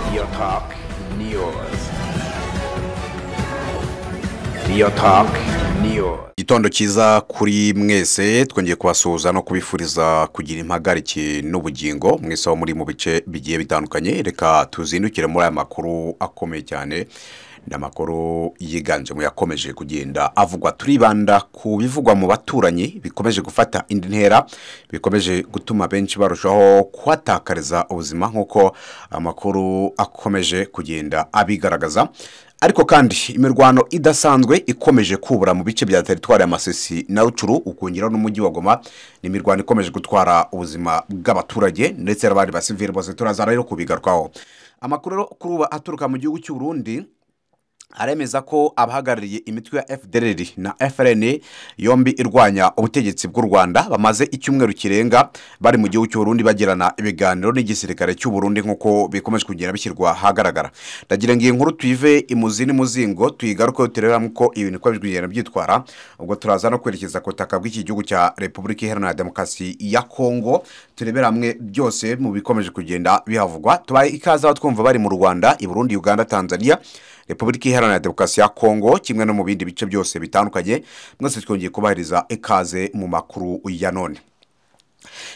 Biotalk News. Biotalk News. igitondo cyiza kuri mwese twongeye kubasuhuza no kubifuriza kugira impagarike n'ubugingo mwese aho muri mu bice bigiye bitandukanye reka tuzindukire muri aya makuru akomeye cyane ni amakuru yiganje mu yakomeje kugenda avugwa turibanda ku bivugwa mu baturanyi bikomeje gufata indi ntera bikomeje gutuma benshi barushaho kuhatakariza ubuzima nk'uko amakuru akomeje kugenda abigaragaza ariko kandi imirwano idasanzwe ikomeje kubura mu bice bya teritwari ya masisi na rucuru ukongeraho n'umujyi wa goma ni imirwano ikomeje gutwara ubuzima bw'abaturage ndetse n'abandi basivire bose turaza rero kubigarukaho amakuru rero kuri ubu aturuka mu gihugu cy'u Burundi aremeza ko abahagarariye imitwe ya FDLR na FRN yombi irwanya ubutegetsi bw'u Rwanda bamaze icyumweru kirenga bari mu gihugu cy'u Burundi bagirana ibiganiro n'igisirikare cy'u Burundi nk'uko bikomeje kugenda bishyirwa ahagaragara ndagira ngo iyi nkuru tuyive imuzi n'imuzingo tuyigaruke tureba nk'uko ibintu uko biri kugenda byitwara ubwo turaza no kwerekeza ku butaka bw'iki gihugu cya Repubulika Iharanira Demokarasi ya Kongo turebera hamwe byose mu bikomeje kugenda bihavugwa tubaye ikaze aho twumva bari mu Rwanda i Burundi Uganda Tanzania repubulika iharanira demokarasi ya kongo kimwe no mu bindi bice byose bitandukanye mwese twongeye kubahiriza ikaze mu makuru ya none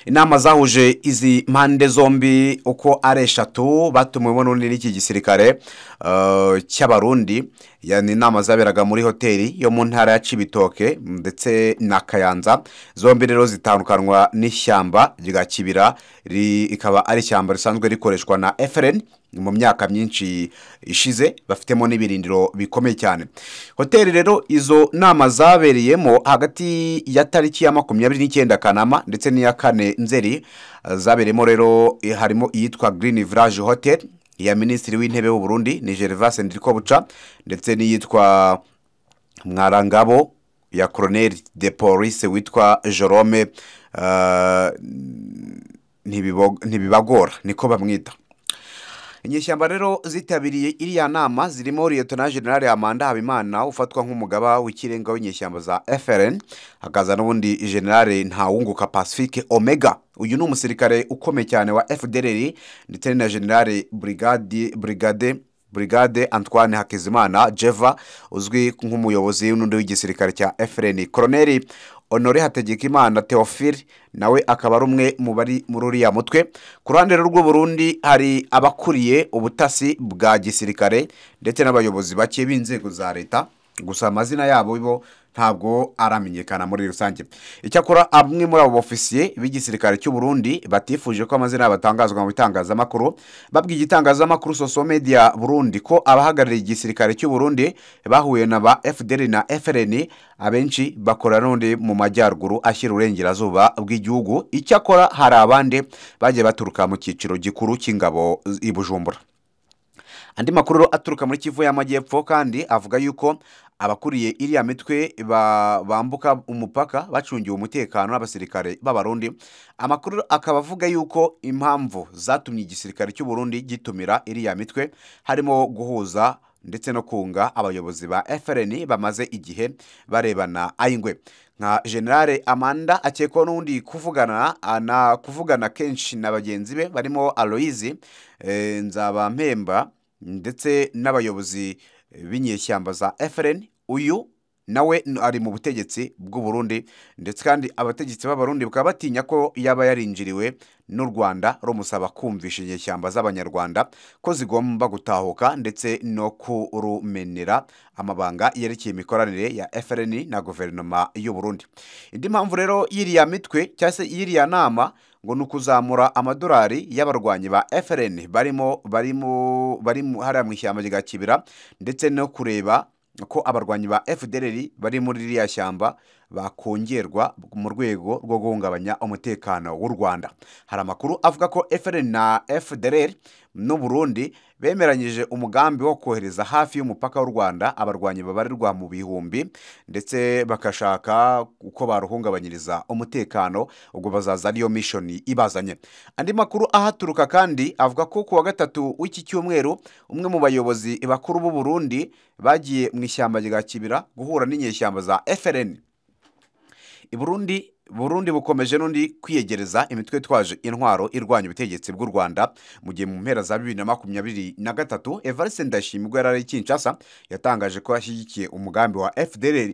inama zahuje izi mpande zombi uko ari eshatu batumiwemo n'undi n'iki gisirikare eh, cy'abarundi ya- ni inama zaberaga muri hoteli yo mu ntara ya cibitoke ndetse na kayanza zombi rero zitandukanwa n'ishyamba rya kibira rikaba ari ishyamba risanzwe rikoreshwa na frn mu myaka myinshi ishize bafitemo n'ibirindiro bikomeye cyane hoteli rero izo nama zabereyemo hagati ya tariki ya makumyabiri n'icyenda kanama ndetse n'iya kane nzeri eh, zabereyemo rero eh, harimo iyitwa green village hotel iya minisitiri w'intebe w'u Burundi ni gervase ndirikobuca ndetse n'iyitwa mwarangabo ya colonel de police witwa jerome eh, Ntibibo- ntibibagora niko bamwita inyeshyamba rero zitabiriye iriya nama zirimo liyetona generale amanda habimana ufatwa nk'umugaba w'ikirenga w'inyeshyamba za frn hakaza n'ubundi generale ntawunguka pacifique omega uyu ni umusirikare ukomeye cyane wa fdr ndetse na generale brigade brigade brigade antoine hakizimana jeva uzwi nk'umuyobozi n'undi w'igisirikare cya frn koroneri honore hategekimana theophile nawe akaba ari umwe mu bari muri uriya mutwe ku ruhande rw'u Burundi hari abakuriye ubutasi bwa gisirikare ndetse n'abayobozi bake b'inzego za leta gusa amazina yabo bo ntabwo aramenyekana muri rusange icyakora amwe muri abo bofisiye b'igisirikare cy'u Burundi batifuje ko amazina yabo atangazwa mu bitangazamakuru babwiye igitangazamakuru soso media burundi ko abahagarariye igisirikare cy'u Burundi bahuye na ba FDL na FRN abenshi bakora n'undi mu majyaruguru ashyira uburengerazuba bw'igihugu icyakora hari abandi bagiye baturuka mu cyiciro gikuru cy'ingabo i Bujumbura andi makuru rero aturuka muri kivu y'amajyepfo kandi avuga yuko abakuriye iriya mitwe ba- bambuka umupaka bacungiwe umutekano n'abasirikare b'abarundi amakuru rero akaba avuga yuko impamvu zatumye igisirikare cy'u Burundi gitumira iriya mitwe harimo guhuza ndetse no kunga abayobozi ba FRN bamaze igihe barebana ayingwe nka generale amanda akekwaho n'ubundi kuvugana ana kuvugana kenshi na bagenzi be barimo aloyizi nzabampemba ndetse n'abayobozi b'inyeshyamba za FRN uyu nawe n- ari mu butegetsi bw'u Burundi ndetse kandi abategetsi b'abarundi bakaba batinya ko yaba yarinjiriwe n'u Rwanda rumusaba kumvisha inyeshyamba z'abanyarwanda ko zigomba gutahuka ndetse no kurumenera amabanga yerekeye imikoranire ya FRN na guverinoma y'u Burundi indi mpamvu rero y'iriya mitwe cyangwa se y'iriya nama ngo ni ukuzamura amadolari y'abarwanyi ba FRN barimo barimo barimo hariya mu ishyamba rya Kibira ndetse no kureba ko abarwanyi ba FDLR bari muri ririya shyamba bakongerwa mu rwego rwo guhungabanya umutekano w'u Rwanda hari amakuru avuga ko FRN na FDLR n'u Burundi bemeranyije umugambi wo kohereza hafi y'umupaka w'u Rwanda abarwanyi babarirwa mu bihumbi ndetse bagashaka uko baruhungabanyiriza umutekano ubwo bazaza ariyo mishoni ibazanye andi makuru ahaturuka kandi avuga ko ku wa gatatu w'iki cyumweru umwe mu bayobozi bakuru b'u Burundi bagiye mu ishyamba rya Kibira guhura n'inyeshyamba za FRN i Burundi burundi bukomeje n'undi kwiyegereza imitwe itwaje intwaro irwanya ubutegetsi bw'u rwanda mu gihe mu mpera za bibiri na makumyabiri na gatatu evariste ndashima ubwo yari ari i kinshasa yatangaje ko yashyigikiye umugambi wa fdr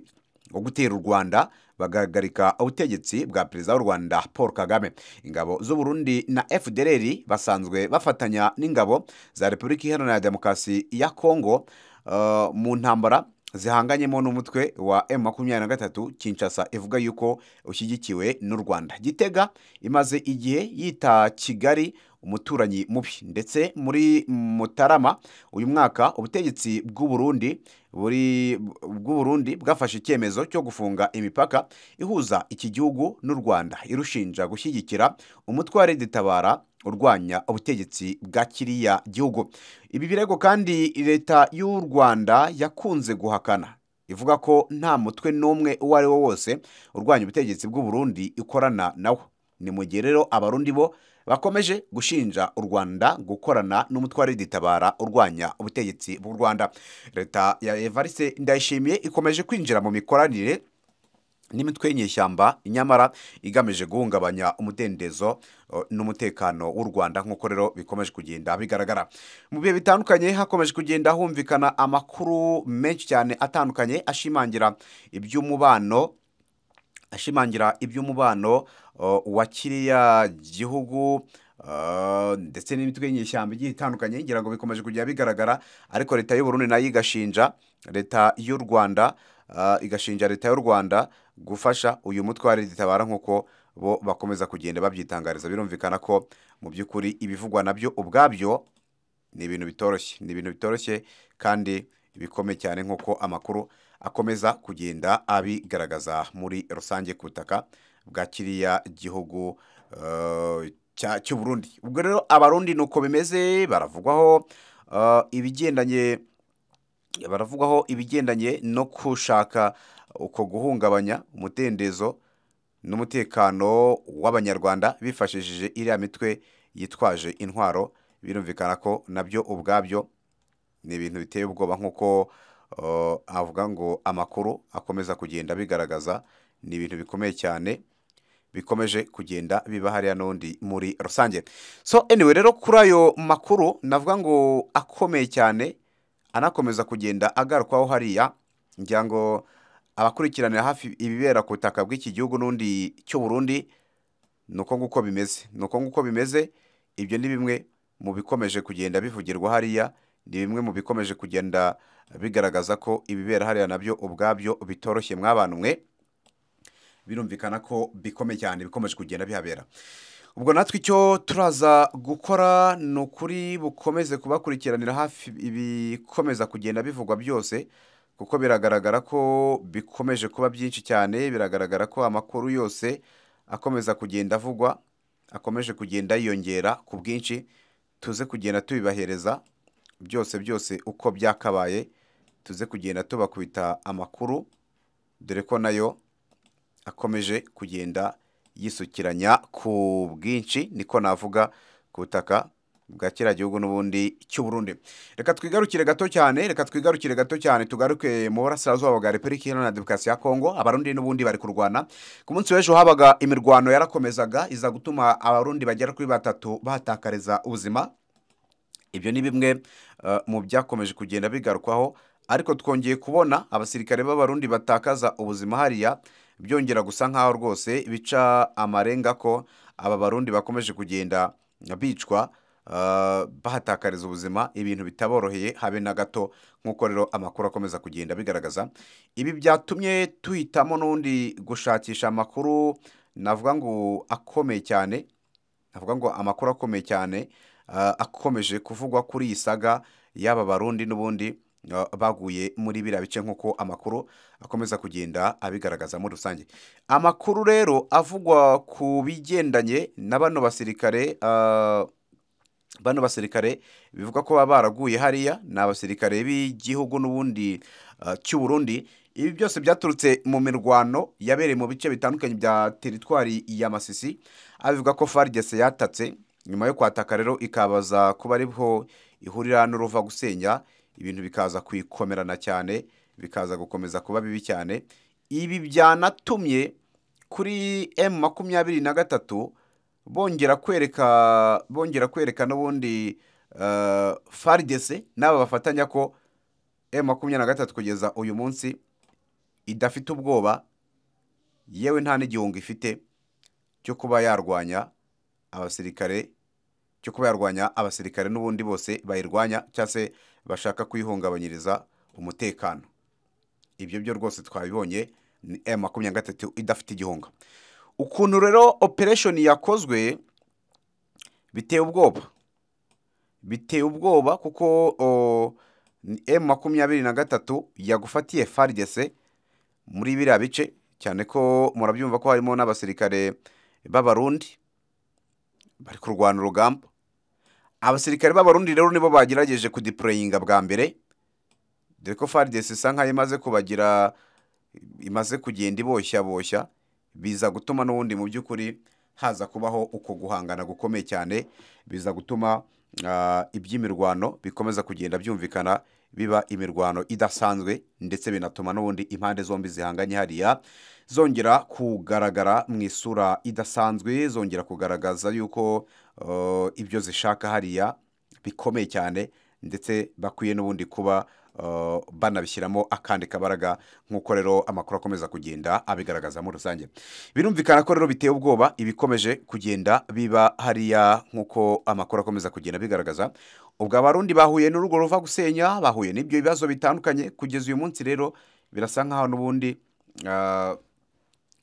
wo gutera u rwanda bagahagarika ubutegetsi bwa perezida w'u rwanda paul kagame ingabo z'u burundi na fdr basanzwe bafatanya n'ingabo za repubulika iharanira demokarasi ya kongo eh, mu ntambara zihanganyemo n'umutwe wa m makumyabiri na gatatu kinshasa ivuga yuko ushyigikiwe n'u rwanda gitega imaze igihe yita kigali umuturanyi mubi ndetse muri mutarama uyu mwaka ubutegetsi bw'u Burundi buri bw'u Burundi bwafashe icyemezo cyo gufunga imipaka ihuza iki gihugu n'u Rwanda irushinja gushyigikira umutwe wa Red Tabara urwanya ubutegetsi bwa kiriya gihugu ibi birego kandi leta y'u Rwanda yakunze guhakana ivuga ko nta mutwe n'umwe uwo ari wo wose urwanya ubutegetsi bw'u Burundi ikorana nawo ni mu gihe rero abarundi bo bakomeje gushinja u rwanda gukorana n'umutwe wa riditabara urwanya ubutegetsi bw'u rwanda leta ya evariste ndayishimiye ikomeje kwinjira mu mikoranire n'imitwe y'inyeshyamba nyamara igamije guhungabanya umudendezo eh, n'umutekano w'u rwanda nk'uko rero bikomeje kugenda bigaragara mu bihe bitandukanye hakomeje kugenda humvikana amakuru menshi cyane atandukanye ashimangira iby'umubano ashimangira iby'umubano uh, wa kiriya gihugu uh, ndetse n'imitwe y'inyeshyamba igiye itandukanye ngira ngo bikomeje kujya bigaragara ariko leta y'u Burundi nayo igashinja leta y'u Rwanda uh, igashinja leta y'u Rwanda gufasha uyu mutwe wa ritabara nk'uko bo bakomeza kugenda babyitangariza birumvikana ko mu by'ukuri ibivugwa nabyo ubwabyo ni ibintu bitoroshye ni ibintu bitoroshye kandi bikomeye cyane nk'uko amakuru akomeza kugenda abigaragaza muri rusange ku butaka bwa kiriya gihugu eh, cya- cy'u Burundi ubwo rero abarundi ni uko bimeze baravugwaho eh, ibigendanye baravugwaho ibigendanye no gushaka uko guhungabanya umudendezo n'umutekano w'abanyarwanda bifashishije iriya mitwe yitwaje intwaro birumvikana ko nabyo ubwabyo ni ibintu biteye ubwoba nk'uko eh, avuga ngo amakuru akomeza kugenda bigaragaza ni ibintu bikomeye cyane bikomeje kugenda biba hariya n'undi muri rusange so anyway rero kuri ayo makuru navuga ngo akomeye cyane anakomeza kugenda agarukwaho hariya ngira ngo abakurikiranira hafi ibibera ku butaka bw'iki gihugu n'undi cy'u Burundi ni uko nguko bimeze ni uko nguko bimeze ibyo ni bimwe mu bikomeje kugenda bivugirwa hariya ni bimwe mu bikomeje kugenda bigaragaza ko ibibera hariya nabyo ubwabyo bitoroshye mw'abantu mwe birumvikana ko bikomeye cyane bikomeje kugenda bihabera ubwo natwe icyo turaza gukora ni ukuri bukomeze kubakurikiranira hafi ibikomeza kugenda bivugwa byose kuko biragaragara ko bikomeje kuba byinshi cyane biragaragara ko amakuru yose akomeza kugenda avugwa akomeje kugenda yiyongera ku bwinshi tuze kugenda tubibahereza byose byose uko byakabaye tuze kugenda tubakubita amakuru dore ko nayo akomeje kugenda yisukiranya ku bwinshi niko navuga ku butaka bwa kiriya gihugu n'ubundi cy'u Burundi reka twigarukire gato cyane reka twigarukire gato cyane tugaruke mu burasirazuba bwa repubulika iharanira demokarasi ya kongo abarundi n'ubundi bari kurwana ku munsi w'ejo habaga imirwano yarakomezaga iza gutuma abarundi bagera kuri batatu bahatakariza ubuzima ibyo ni bimwe eh, mu byakomeje kugenda bigarukwaho ariko twongeye kubona abasirikare b'abarundi batakaza ubuzima hariya byongera gusa nk'aho rwose bica amarenga ko aba barundi bakomeje kugenda bicwa eh, bahatakariza ubuzima ibintu bitaboroheye habe na gato nk'uko rero amakuru akomeza kugenda bigaragaza ibi byatumye tuhitamo n'undi gushakisha amakuru navuga ngo akomeye cyane navuga ngo amakuru akomeye cyane ah, akomeje kuvugwa kuri iyi saga y'aba barundi n'ubundi ah, baguye muri biriya bice nk'uko amakuru akomeza kugenda abigaragaza muri rusange amakuru rero avugwa ku bigendanye na bano basirikare ah, bano basirikare bivuga ko baba baraguye hariya ni abasirikare b'igihugu n'ubundi ah, cy'u Burundi ibi byose byaturutse mu mirwano yabereye mu bice bitandukanye bya teritwari ya Masisi abivuga ko FARDC yatatse nyuma yo kwataka rero ikabaza kuba ariho ihurira n'uruva gusenya ibintu bikaza kwikomerana cyane bikaza gukomeza kuba bibi cyane ibi byanatumye kuri emu makumyabiri na gatatu bongera kwereka bongera kwereka n'ubundi eh, faridese n'aba bafatanya ko emu makumyabiri na gatatu kugeza uyu munsi idafite ubwoba yewe nta n'igihunga ifite cyo kuba yarwanya abasirikare cyo kuba yarwanya abasirikare n'ubundi bose bayirwanya cyangwa se bashaka kuyihungabanyiriza umutekano ibyo byo rwose twabibonye ni m makumyabiri na gatatu idafite igihunga ukuntu rero operesheni yakozwe biteye ubwoba biteye ubwoba kuko o, ni m makumyabiri na gatatu yagufatiye faridese muri biriya bice cyane ko murabyumva ko harimo n'abasirikare b'abarundi bari kurwana urugamba abasirikare b'abarundi rero nibo bagerageje kudipureyinga bwa mbere dore ko faridesi isa nkaho imaze kubagira imaze kugenda iboshya boshya biza gutuma n'ubundi mu by'ukuri haza kubaho uko guhangana gukomeye cyane biza gutuma ah, iby'imirwano bikomeza kugenda byumvikana biba imirwano idasanzwe ndetse binatuma n'ubundi impande zombi zihanganye hariya zongera kugaragara mu isura idasanzwe zongera kugaragaza yuko eh, ibyo zishaka hariya bikomeye cyane ndetse bakwiye n'ubundi kuba eh, banabishyiramo akandi kabaraga nk'uko rero amakuru akomeza kugenda abigaragaza muri rusange birumvikana ko rero biteye ubwoba ibikomeje kugenda biba hariya nk'uko amakuru akomeza kugenda abigaragaza ubwo abarundi bahuye n'urugo ruva gusenya bahuye n'ibyo bibazo bitandukanye kugeza uyu munsi rero birasa nk'aho n'ubundi eh,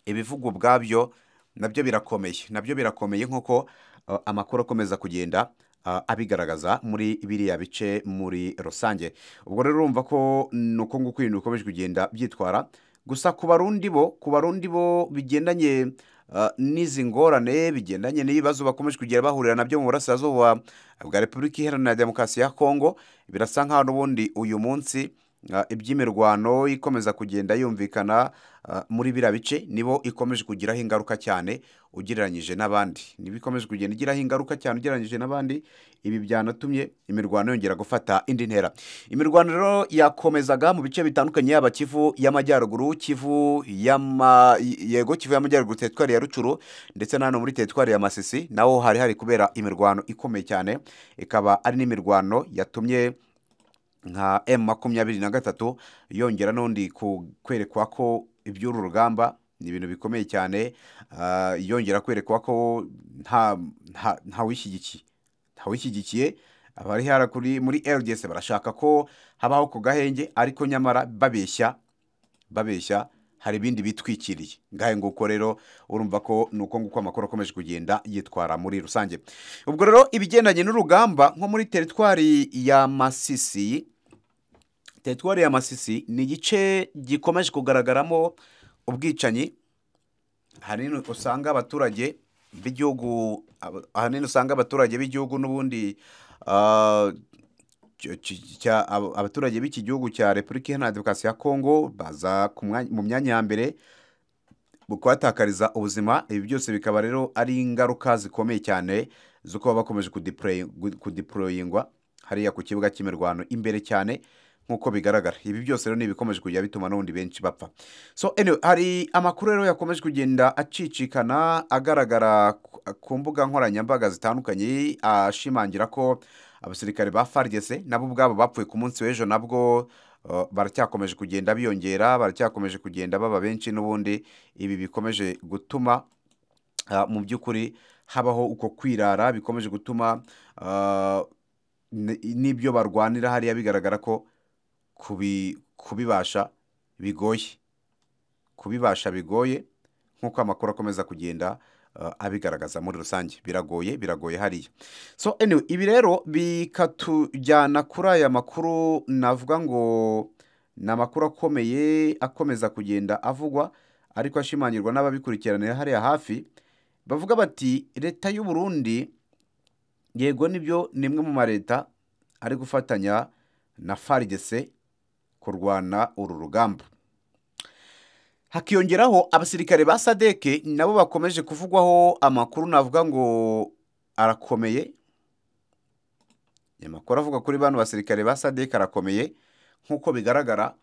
ibivugwa ubwabyo nabyo birakomeye nabyo birakomeye nk'uko uh, amakuru akomeza kugenda uh, abigaragaza muri biriya bice muri rusange ubwo rero urumva ko ni uko nguko ibintu bikomeje kugenda byitwara gusa ku barundi bo ku barundi bo bigendanye uh, n'izi ngorane bigendanye n'ibibazo bakomeje kugera bahurira nabyo mu burasirazuba bwa repubulika iharanira demokarasi ya kongo birasa nk'aho n'ubundi uyu munsi Uh, iby'imirwano ikomeza kugenda yumvikana uh, muri biriya bice nibo ikomeje kugiraho ingaruka cyane ugereranyije n'abandi nibo ikomeje kugenda igiraho ingaruka cyane ugereranyije n'abandi ibi byanatumye imirwano yongera gufata indi ntera imirwano rero yakomezaga mu bice bitandukanye yaba kivu y'amajyaruguru kivu y'ama yego kivu y'amajyaruguru teritwari ya rucuru ndetse na hano muri teritwari ya masisi naho hari hari kubera imirwano ikomeye cyane ikaba ari n'imirwano yatumye nka m makumyabiri na gatatu yongera n'undi ku- kwerekwa ko iby'uru rugamba ni ibintu bikomeye cyane ah, yongera kwerekwa ko nta nta- ntawishyigikiye ntawishyigikiye abari hara kuri muri rdc barashaka ko habaho ku gahenge ariko nyamara babeshya babeshya hari ibindi bitwikiriye ngahe nguko rero urumva ko ni uko nguko amakuru akomeje kugenda yitwara muri rusange ubwo rero ibigendanye n'urugamba nko muri teritwari ya masisi teritwari ya masisi ni igice gikomeje kugaragaramo ubwicanyi ahanini usanga abaturage b'igihugu aba- ahanini usanga abaturage b'igihugu n'ubundi ah, cy- cy- cya- ab- abaturage b'iki gihugu cya repubulika iharanira demokarasi ya kongo baza ku mwanya- mu myanya ya mbere mu kuhatakariza ubuzima ibi byose bikaba rero ari ingaruka zikomeye cyane zo kuba bakomeje kudipureyi- gu- kudiporoyingwa hariya ku kibuga cy'imirwano imbere cyane nk'uko bigaragara ibi byose rero ni ibikomeje kujya bituma n'ubundi benshi bapfa so anyway, hari amakuru rero yakomeje kugenda acicikana agaragara ku- ku mbuga nkoranyambaga zitandukanye ashimangira ko abasirikare ba faridese nabo ubwabo bapfuye ku munsi w'ejo nabwo Uh, baracyakomeje kugenda biyongera baracyakomeje kugenda baba benshi n'ubundi ibi bikomeje gutuma uh, mu by'ukuri habaho uko kwirara bikomeje gutuma uh, n- n'ibyo barwanira hariya bigaragara ko kubi- kubibasha bigoye kubibasha bigoye nk'uko amakuru akomeza kugenda uh, abigaragaza muri rusange biragoye biragoye hariya so anyway, ibi rero bikatujyana kuri aya makuru navuga ngo ni amakuru akomeye akomeza kugenda avugwa ariko ashimangirwa n'ababikurikiranira hariya hafi bavuga bati leta y'u Burundi yego nibyo ni imwe mu mareta ari gufatanya na faridese kurwana uru rugamba hakiyongeraho abasirikare ba sadeke nabo bakomeje kuvugwaho amakuru navuga ngo arakomeye amakuru avuga kuri bano basirikare ba sadeke arakomeye nk'uko bigaragara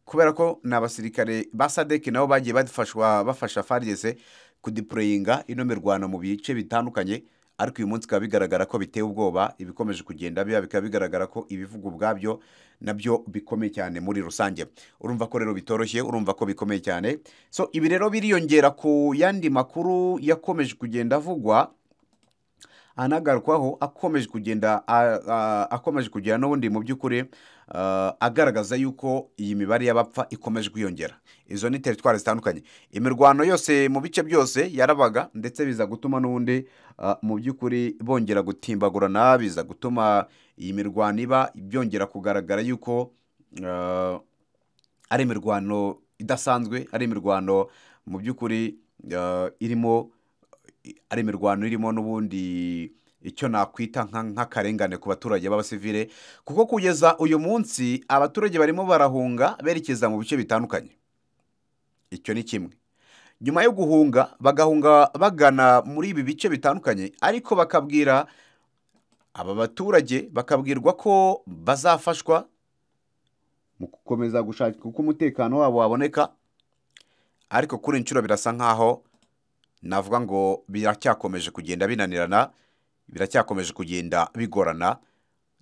kubera ko ni abasirikare ba sadeki nabo bagiye badufashwa bafasha farigeze kudipuroyinga ino mirwano mu bice bitandukanye ariko uyu munsi bikaba bigaragara ko biteye ubwoba ibikomeje kugenda biba bikaba bigaragara ko ibivuga ubwabyo nabyo bikomeye cyane muri rusange urumva ko rero bitoroshye urumva ko bikomeye cyane so ibi rero biriyongera ku yandi makuru yakomeje kugenda avugwa anagarukaho akomeje kugenda a- a- akomeje kugera n'ubundi mu by'ukuri ah, agaragaza yuko iyi mibare y'abapfa ikomeje kwiyongera izo ni teritwari zitandukanye imirwano yose mu bice byose yarabaga ndetse biza gutuma n'ubundi ah, mu by'ukuri bongera gutimbagurana biza gutuma iyi mirwano iba byongera kugaragara yuko ah, ari imirwano idasanzwe ari imirwano mu by'ukuri eh, irimo ari imirwano irimo n'ubundi icyo nakwita nka- nk'akarengane ku baturage b'abasivire kuko kugeza uyu munsi abaturage barimo barahunga berekeza mu bice bitandukanye icyo ni kimwe nyuma yo guhunga bagahunga bagana muri ibi bice bitandukanye ariko bakabwira aba baturage bakabwirwa ko bazafashwa mu gukomeza gushaka uko umutekano wabo waboneka ariko kuri inshuro birasa nkaho navuga ngo biracyakomeje kugenda binanirana biracyakomeje kugenda bigorana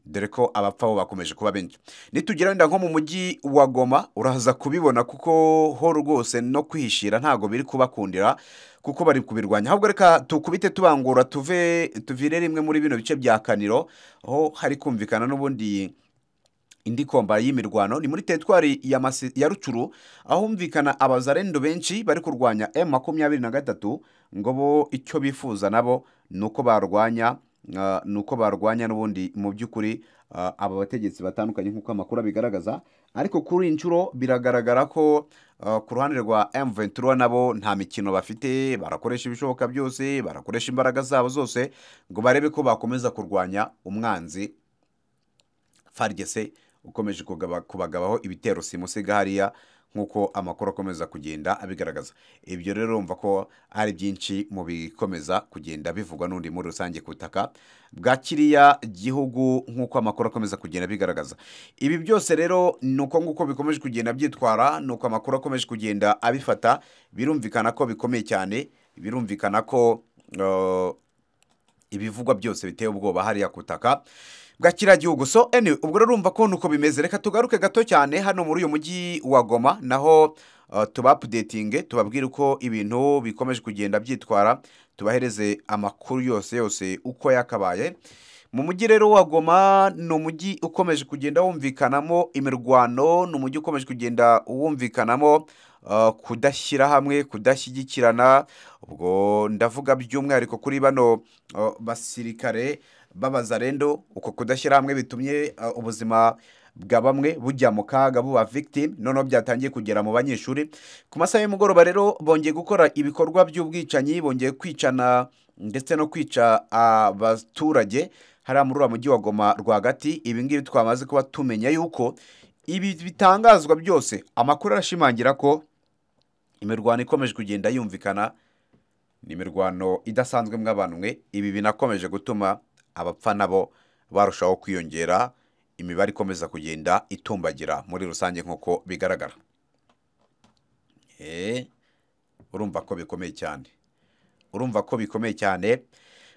dore ko abapfa bo bakomeje kuba benshi nitugera wenda nko mu mujyi wa goma uraza kubibona kuko ho rwose no kwihishira ntabwo biri kubakundira kuko bari kubirwanya ahubwo reka tukubite tubangura tuve tuvire rimwe muri bino bice bya kaniro aho hari kumvikana n'ubundi indi komba y'imirwano ni muri teritwari ya, Masi- ya rucuru ahumvikana abazarendo benshi bari kurwanya m makumyabiri na gatatu ngo bo icyo bifuza nabo ni uko barwanya ah, ni uko barwanya n'ubundi mu by'ukuri ah, aba bategetsi batandukanye nk'uko amakuru abigaragaza ariko kuri iyi nshuro biragaragara ko ah, ku ruhande rwa M23 nabo nta mikino bafite barakoresha ibishoboka byose barakoresha imbaraga zabo zose ngo barebe ko bakomeza kurwanya umwanzi farigese ukomeje kugaba- kubagabaho ibitero simusiga hariya nk'uko amakuru akomeza kugenda abigaragaza ibyo rero urumva ko ari byinshi mu bikomeza kugenda bivugwa n'undi muri rusange ku butaka bwa kiriya gihugu nk'uko amakuru akomeza kugenda abigaragaza ibi byose rero ni uko nguko bikomeje kugenda byitwara ni uko amakuru akomeje kugenda abifata birumvikana ko bikomeye cyane birumvikana ko eh, ibivugwa byose biteye ubwoba hariya ku butaka bwa kiriya gihugu so anyway, ubwo rero urumva ko nuko bimeze reka tugaruke gato cyane hano muri uyu mujyi wa goma naho uh, tubapudetinge tubabwire uko ibintu bikomeje kugenda byitwara tubahereze amakuru yose yose uko yakabaye mu mujyi rero wa goma ni umujyi ukomeje kugenda wumvikanamo imirwano ni umujyi ukomeje kugenda wumvikanamo uh, kudashyira hamwe kudashyigikirana ubwo ndavuga by'umwihariko kuri bano uh, basirikare b'abazarendo uko kudashyira hamwe bitumye uh, ubuzima bwa bamwe bujya mu kaga buba victim noneho byatangiye kugera mu banyeshuri ku masaha y'umugoroba rero bongeye gukora ibikorwa by'ubwicanyi bongeye kwicana ndetse no kwica abaturage hariya muri uriya mujyi wa goma rwagati ibi ngibi twamaze kuba tumenya yuko ibi bitangazwa byose amakuru arashimangira ko imirwano ikomeje kugenda yumvikana ni imirwano idasanzwe mw'abantu mwe ibi binakomeje gutuma abapfa nabo barushaho kwiyongera imibare ikomeza kugenda itumbagira muri rusange nk'uko bigaragara Eh, urumva ko bikomeye cyane urumva ko bikomeye cyane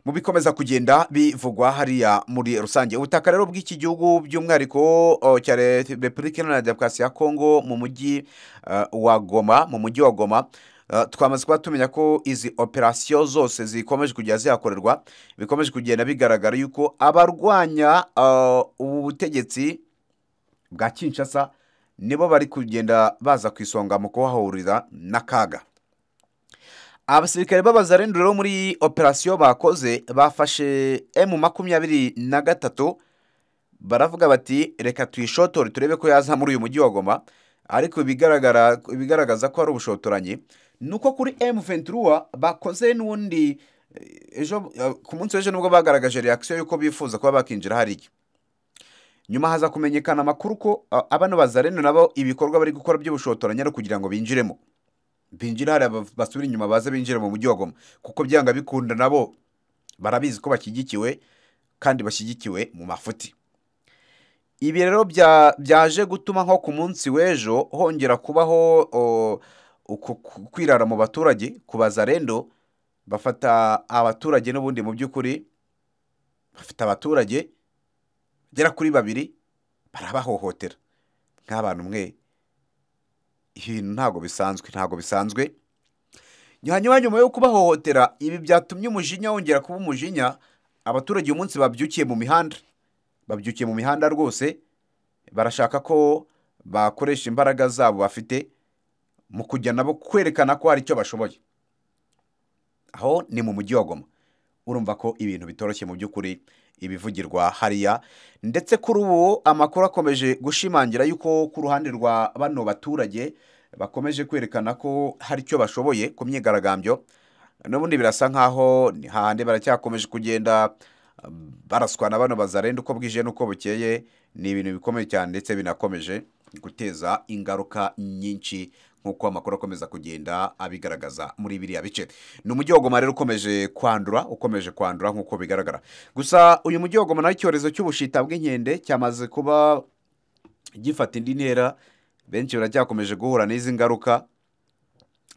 mu bikomeza kugenda bivugwa hariya muri rusange ubutaka rero bw'iki gihugu by'umwihariko o, cya Re- repubulika iharanira demokarasi ya kongo mu mujyi eh, wa goma mu mujyi wa goma eh, twamaze kuba tumenya ko izi operasiyo zose zikomeje kujya zihakorerwa bikomeje kugenda bigaragara yuko abarwanya eh, ubu butegetsi bwa kinshasa nibo bari kugenda baza ku isonga mu kuhahurira n'akaga abasirikare b'abazarendo rero muri operasiyo bakoze bafashe emu makumyabiri na gatatu baravuga bati reka tuyishotore turebe ko yaza muri uyu mujyi wa goma ariko ibigaragara ibigaragaza ko ari ubushotoranyi ni uko kuri emu ventura bakoze n'ubundi eh, ejo eh, ku munsi w'ejo nibwo bagaragaje reakisiyo y'uko bifuza kuba bakinjira hariya nyuma haza kumenyekana amakuru ko ah, abano bazareno nabo ibikorwa bari gukora by'ubushotoranyi ari ukugira ngo binjiremo binjira hariya ba- basubire inyuma baze binjire mu mujyi wa goma kuko byanga bikunda nabo barabizi ko bashyigikiwe kandi bashyigikiwe mu mafuti ibi rero bya- byaje gutuma nko ku munsi w'ejo hongera kubaho o, uku- ku- kwirara mu baturage kubaza rendo bafata abaturage n'ubundi mu by'ukuri bafite abaturage bagera kuri babiri barabahohotera nk'abantu mwe ibintu ntabwo bisanzwe ntabwo bisanzwe hanyuma nyuma yo kubahohotera ibi byatumye umujinya wongera kuba umujinya abaturage uyu munsi babyukiye mu mihanda babyukiye mu mihanda rwose barashaka ko bakoresha imbaraga zabo bafite mu kujya nabo kwerekana ko hari icyo bashoboye aho ni mu mujyi wa goma urumva ko ibintu bitoroshye mu by'ukuri ibivugirwa hariya ndetse kuri ubu amakuru akomeje gushimangira yuko ku ruhande rwa bano baturage bakomeje kwerekana ko hari icyo bashoboye ku myigaragambyo n'ubundi birasa nk'aho ni hahandi baracyakomeje kugenda eh, baraswa na bano bazarenda uko bwije n'uko bukeye ni ibintu bikomeye cyane ndetse binakomeje guteza ingaruka nyinshi nk'uko amakuru akomeza kugenda abigaragaza muri biriya bice ni umujyi wa goma rero ukomeje kwandura ukomeje kwandura nk'uko bigaragara gusa uyu mujyi wa goma nawe icyorezo cy'ubushita bw'inkende cyamaze kuba gifata indi ntera benshi baracyakomeje guhura n'izi ngaruka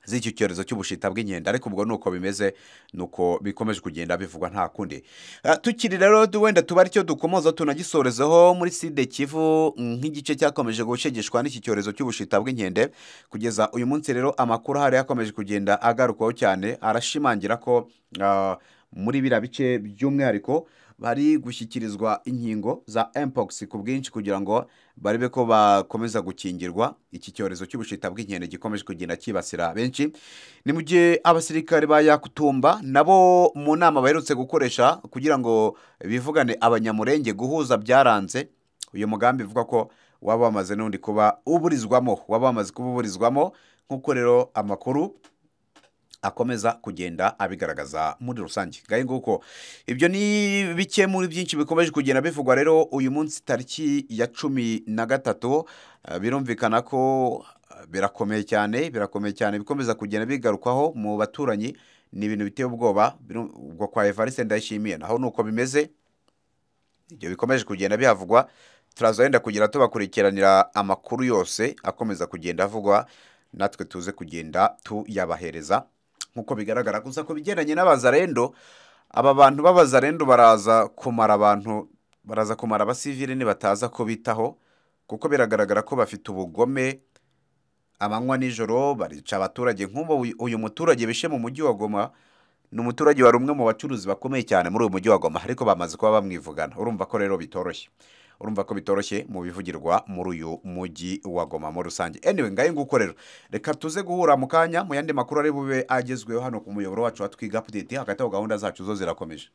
z'icyo cyorezo cy'ubushita bw'inkende ariko ubwo nuko bimeze nuko bikomeje kugenda bivugwa nta kundi Ah, tukiri rero du- wenda tuba aricyo dukomoza tunagisorezeho muri side kivu nk'igice cyakomeje gushegeshwa n'iki cyorezo cy'ubushita bw'inkende kugeza uyu munsi rero amakuru ahari yakomeje kugenda agarukwaho cyane arashimangira ko ah, muri biriya bice by'umwihariko bari gushyikirizwa inkingo za mpox ku bwinshi kugira ngo barebe ko bakomeza gukingirwa iki cyorezo cy'ubushita bw'inkende gikomeje kugenda cyibasira benshi ni mu gihe abasirikare ba yakutumba nabo mu nama baherutse gukoresha kugira ngo bivugane abanyamurenge guhuza byaranze uyu mugambi uvuga ko waba wamaze n'undi kuba uburizwamo waba wamaze kuba uburizwamo nk'uko rero amakuru akomeza kugenda abigaragaza muri rusange ngaho nguko ibyo ni bike muri byinshi bikomeje kugenda bivugwa rero uyu munsi tariki ya cumi na gatatu eh, birumvikana ko eh, birakomeye cyane birakomeye cyane bikomeza kugenda bigarukwaho mu baturanyi ni ibintu biteye ubwoba biru- ubwo kwa evariste ndayishimiye naho ni uko bimeze ibyo bikomeje kugenda bihavugwa turaza wenda kugira tubakurikiranira amakuru yose akomeza kugenda avugwa natwe tuze kugenda tuyabahereza nk'uko bigaragara gusa ku bigendanye n'abazarendo aba bantu b'abazarendo baraza kumara abantu baraza kumara abasivili nibataza kubitaho kuko biragaragara ko bafite ubugome amanywa nijoro barica abaturage nk'ubu uyu- uyu muturage bishe mu mujyi wa goma ni umuturage wari umwe mu bacuruzi bakomeye cyane muri uyu mujyi wa goma ariko bamaze kuba bamwivugana urumva ko rero bitoroshye urumva ko bitoroshye mu bivugirwa muri uyu mujyi wa goma muri rusange anyway ngayo nguko rero reka tuze guhura mu kanya mu yandi makuru ari bube agezweho hano ku muyoboro wacu wa twiga update hagati aho gahunda zacu zo zirakomeje